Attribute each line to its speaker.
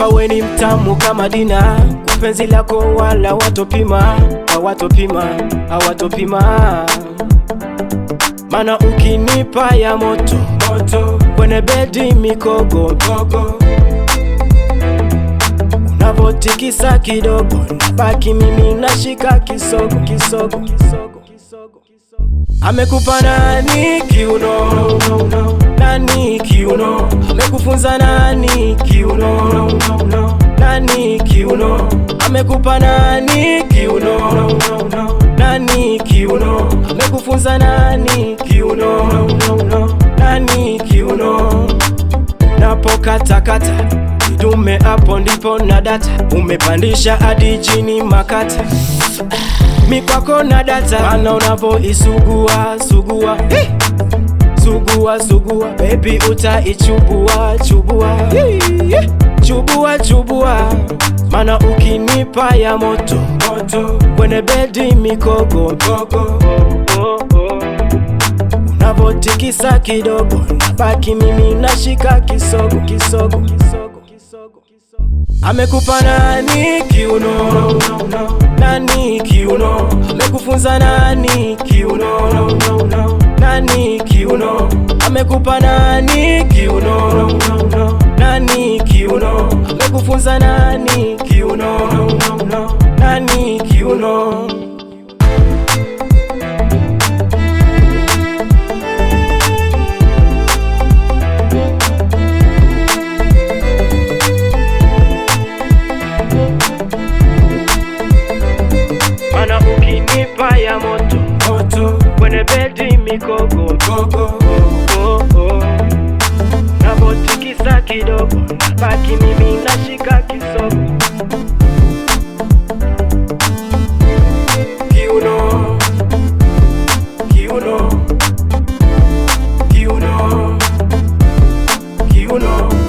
Speaker 1: hapa we ni mtamu kama dina, kwa penzi lako wala watopima, hawatopima, hawatopima. Mana ukinipa ya moto moto, kwenye bedi mikogo gogo, unavotikisa kidogo, nabaki mimi nashika kisogo kisogo kisogo kisogo. Amekupa nani kiuno? Nani kiuno? Amekufunza nani kiuno? Nani kiuno? Amekupa nani kiuno? Nani kiuno? Amekufunza nani kiuno? Nani kiuno? Napokatakata kidume, hapo ndipo na data, umepandisha hadi chini makata mikwako na data, mana unavoisugua sugua Hey! sugua sugua, baby utaichubua chubua Hey! chubua chubua, mana ukinipa ya moto moto, kwenye bedi mikogo gogo unavotikisa kidogo, nabaki mimi nashika kisogo kisogo kisogo kisogo Amekupa nani kiuno? Nani kiuno? Amekufunza nani kiuno? Nani kiuno? Amekupa nani kiuno? Nani kiuno? Amekufunza nani kiuno? Nani kiuno? Mana ukinipa ya moto moto, kwenye bedi mikogo gogo oh, oh. Navotikisa kidogo, nabaki mimi nashika kisogo kiuno kiuno kiuno kiuno